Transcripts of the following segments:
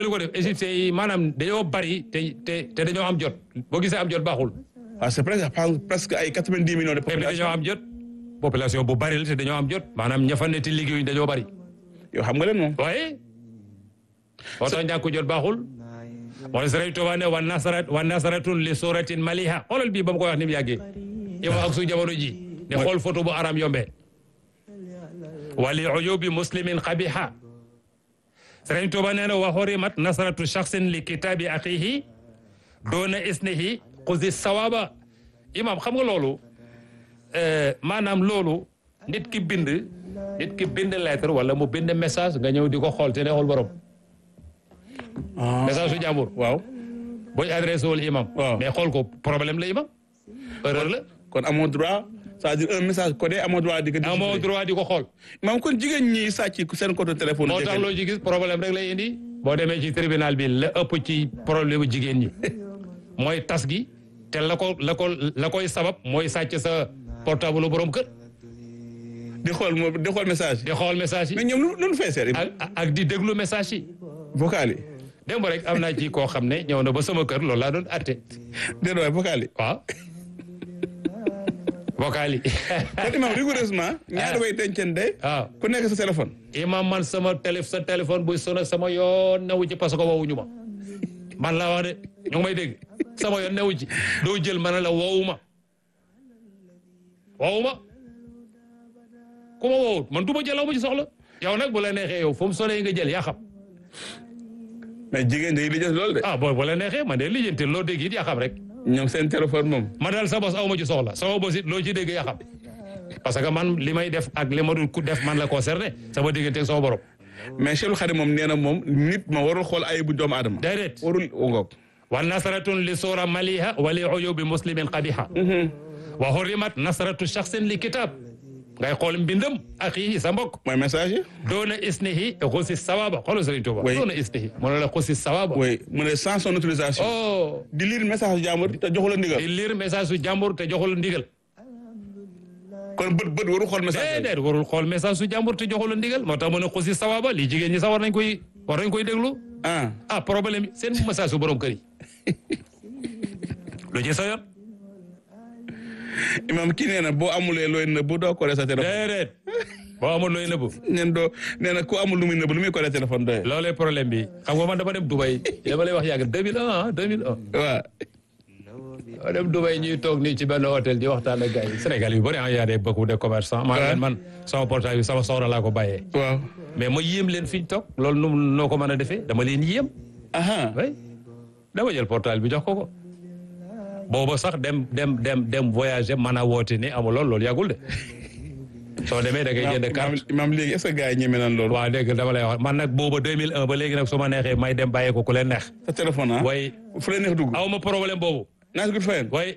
lu ko def égyptiens yi maanaam dañoo bari te te te dañoo am jot boo gisee am jot baaxul waaw c'est presque presque ay quatre-vingt-dix millions de te dañoo population am jot population bu bari la te dañoo am jot maanaam ña fa ne te liggéeyuñ dañoo bari yow xam nga leen moom waaye moo tax ñàkk jot baaxul moo Sëriñ Tuubaa ne wa nasarat wa nasaratun li suratin maliha xoolal bii ba mu koy wax ni mu yàggee yow ak su jamono ji ne xool photo bu aram yombee wali ujubi muslimin qabiha Sëriñ Tuubaa nee na wa hurimat nasratu shakhsin li kitaabi axihi doona isnihi xusi sawaba imam xam nga loolu maanaam loolu nit ki bind nit ki bind lettre wala mu bind message nga ñëw di ko xool te ne xool borom message su jàmbur waaw boo ñu adressé wul imam Waaw. mais xool ko problème la imam erreur la kon amoo droit c'est-à-dire un message codé amoo droit di ko amoo droit di ko xool maam kon jigéen ñi sàcc seen code téléphone moo tax loo ci gis problème rek lay indi boo demee ci tribunal bi la ëpp ci problème bu jigéen ñi mooy tas gi te la ko la ko la koy sabab mooy sàcc sa portable borom kër di xool moo di xool message di xool message mais yi ñoom lu lu fay seet ak ak di déglu message yi vocal yi démb rek am naa ci koo xam ne ñëw na ba sama kër loolu laa doon atte déedéet waay vocal yi waaw vocal yi kon imam rigoureusement ñaari way dencante waaw ku nekk sa téléphone imam man sama télé sa téléphone buy sonné sama yoon newu ci parce que woowuñu ma man laa wax de ñu ngi may dégg sama yoon newu ci doo jël ma ne la woowu ma woowu ma ku ma woowut man du ma jël aw ma ci soxla yow nag bu la neexee yow fu mu sonné nga jël yaa xam mais jigéen day lijjanti loolu de ah boo bu la neexee man de lijjanti loo dégg it yaa xam rek ñoom seen téléphone moom ma daal sa bos aw ma ci soxla sama bos it loo ci dégg yaa xam parce que man li may def ak li ma dul ku def man la concerné sama diggante ak sama borom mais Cheikh Khadim moom nee na moom nit ma warul xool ay bu doomu aadama déedéet warul ngoog wa nasratun li sura maliha wa li uyubi muslimin qabiha wa hurimat nasratu shakhsin li kitab ngay xool mbindam axihi sa mbokk mooy message yi doona isnihi xusi sawaba xoolal Sëriñ Tuuba Oui. doona isnihi mu ne la xusi sawaba oui mu ne sans son autorisation oh di lire message jàmbur te joxu la ndigal di lire message su jàmbur te joxul ndigal kon bët bët warul xool message déedéet warul xool message su jàmbur te joxul ndigal moo tax mu ne xusi sawaba lii jigéen ñi sax war nañ koy war nañ koy déglu ah ah problème yi seen message su borom kër yi lu ci sa yoon imam kii nee na boo amulee looy nëbb doo ko sa téléphone déedéet boo amul looy nëbbu neen doo nee na ku amul lu muy nëbb lu muy ko téléphone doy loolee problème bi xam nga man dama dem Dubai dama lay wax yàgg 2001 ah 2001 waaw dama dem Dubai ñuy toog nii ci benn hôtel di waxtaan ak gars yi Sénégal yu bëri ah y a des beaucoup de commerçants man leen man sama portable bi sama soxna laa ko bàyyee waaw mais ma yéem leen fi ñu toog loolu nu noo ko mën a defee dama leen yéem aha way dama jël portable bi jox ko ko booba sax dem dem dem dem voyager mën a woote ni amul lool loolu yàggul de soo demee da ngay jënd imam carte imam léegi est-ce que gars yi ñeme nan loolu waaw dégg nga dama lay wax man nag booba 2001 ba léegi nag su ma neexee may dem bàyyee ko ku leen neex sa téléphone ah way fu la neex dugg aw ma problème boobu naa si gut fayen way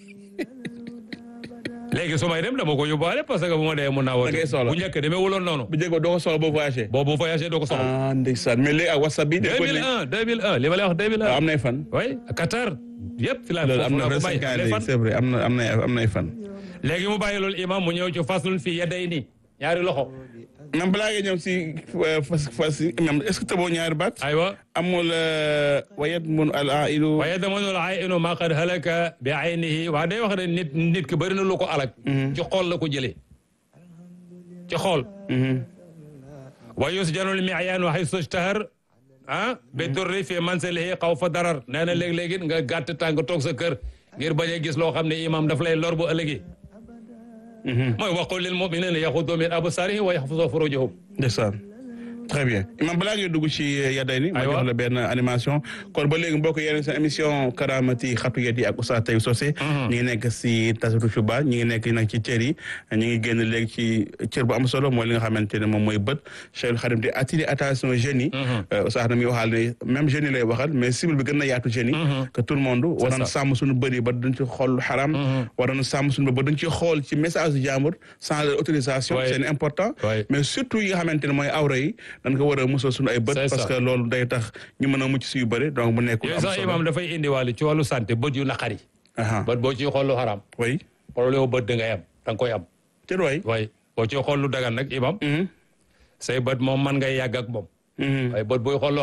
léegi su may dem dama ko yóbbaale parce que bu ma dee mun naa woote Da ngay soxla. bu njëkk demee wuloon noonu bu jéego doo ko soxla boo voyagé boobu voyagé doo ko soxla ah ndeysaan mais léegi ak whatsapp bi dañ ko ne 2001 2001 li ma lay wax 2001 am nay fan way Qatar yëpp fi laa loolu foofu am na laa ko vrai bàyyi cinq ans les léegi fan c'est vrai am na am na am nay fan léegi mu bàyyi loolu imam mu ñëw ci faslun fi yaday ni ñaari loxo même balaa nga ñëw si fas fas même est-ce que taboo ñaari baat aywa amul wayet mun al ailu waaye dama noonu ay inu ma qad halaka bi aynihi waa day wax ne nit nit ki bëri na lu ko alak ci xool la ko jëlee ci xool wa yusjanul mi'yan wa haythu ishtahar ah bi durri fi mansilihi xaw fa darar nee na léeg-léegi nga gàtt tànk toog sa kër ngir bañ a gis loo xam ne imam daf lay lor bu ëllëgee mooy waqul lil mu'minina yaxudu min absarihim wa yaxfazu furujahum ndeysaan très bien imam balaa ngay dugg ci yaday ni ma Aywa. jox la benn animation kon ba léegi mbokk yéen seen émission karamati xatu yet yi ak Oustaz Taïb Socé ñi ngi nekk si tasatu Chuba ñi ngi nekk nag ci cër yi ñi ngi génn léegi ci cër bu am solo mooy li nga xamante ne moom mooy bët Cheikh Khadim di attirer attention jeunes yi Oustaz na muy waxal ne même jeunes yi lay waxal mais cible bi gën na yaatu jeunes yi que tout le monde war na sàmm suñu bëri ba duñ ci xool lu xaram war na sàmm suñu ba duñ ci xool ci message du jàmbur sans leur autorisation Ouais. c'est important Ouais. mais surtout yi nga xamante ne mooy awra yi dañ ko war a musal suñu ay bët C'est parce ça. que loolu day tax ñu mën a mucc si yu bëri donc mu nekk lu yooyu am sax solo imam dafay indiwaale ci wàllu santé bët yu naqari aha bët boo ciy xool lu xaraam oui problème bët da ngay am da nga koy am te waay waaye boo ciy xool lu dagan nag imam say bët moom man ngay yàgg ak moom waaye bët booy xool lu xaraam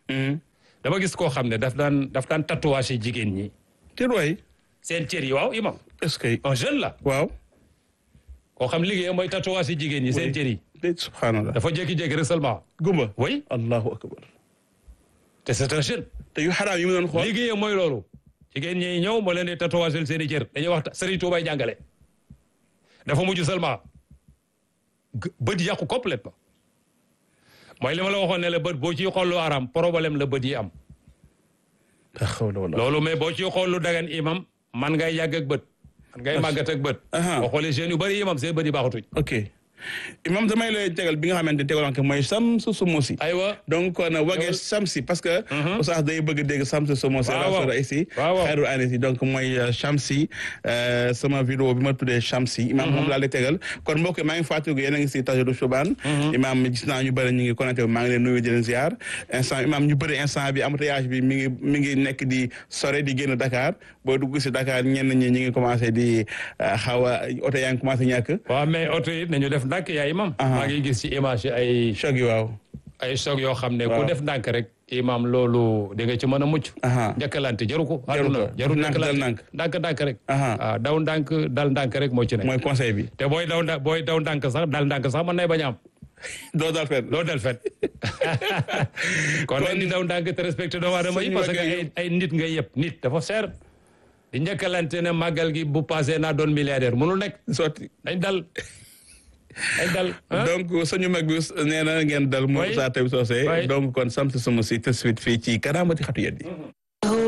dama gis koo xam ne daf daan daf daan tatouage jigéen ñi te waay seen cër yi waaw imam est-ce que un jeune la waaw koo xam liggéeyam mooy tatouage jigéen ñi seen cër yi de subhanallah dafa jékki-jékki rek seulement gumba oui allahu akbar te c'est un jeune te yu xaraam yi mu doon xool liggéeyam mooy loolu jigéen ñi ñëw moo leen di tatouage seen i cër dañuy wax Serigne Touba jàngale dafa mujj seulement bët yàqu complètement mooy li ma la waxoon ne la bët boo ciy xool lu araam problème la bët yi am la hawla wala loolu mais boo ciy xool lu dagan imam man ngay yàgg ak bët man ngay màggat ak bët Aha. boo xoolee jeunes yu bëri imam seen bët yi baaxatuñ ok imam damay lay tegal bi nga xamante ne tegal ko mooy Samsu Sumosi aywa donc kon wagee Samsi parce que oustaz day bëgg dégg Samsu Sumosi Waaw, waaw. rasura ici Waaw, waaw. xayru anis yi donc mooy euh, Shamsi euh, sama vidéo bi ma tuddee Shamsi imam moom laa lay tegal kon mbokk yi maa ngi fàttaliku yéen a ngi si Tajuru Chuban imam gis naa ñu bëri ñu ngi connecté maa ngi leen nuyu di leen ziar instant imam ñu bëri instant bi embouteillage bi mi ngi mi ngi nekk di sore di génn Dakar boo dugg si Dakar ñenn ñi ñi ngi commencé di euh, xaw a oto yaa ngi commencé ñàkk waaw mais oto yi nañu def ndànk yaa imam maa ngi gis ci image yi ay choc yi waaw ay choc yoo xam ne Waaw. ku def ndànk rek imam loolu di nga ci mën a mucc Aha. njëkkalante jaru ko Jaru àdduna ko. jaru Ndànk dal njëkkalante ndànk ndànk rek Aha. waaw daw ndànk dal ndànk rek moo ci nekk mooy conseil bi te booy daw nda booy daw ndànk sax dal ndànk sax mën nay bañ a am doo daal fenn loolu del fet kon nag di daw ndànk te respecté doomu aadama yi Suñu parce que wàggee ay ay nit nga yëpp nit dafa cher di njëkkalante ne màggal gi bu passé naa doon milliardaire mënul nekk sotti dañ dal dañ dal ah. donc suñu mag bi nee na ngeen dal moom Oui. saa tey soosé Oui. donc kon sant sama si tout de suite fii ci karaamati xatu yeddi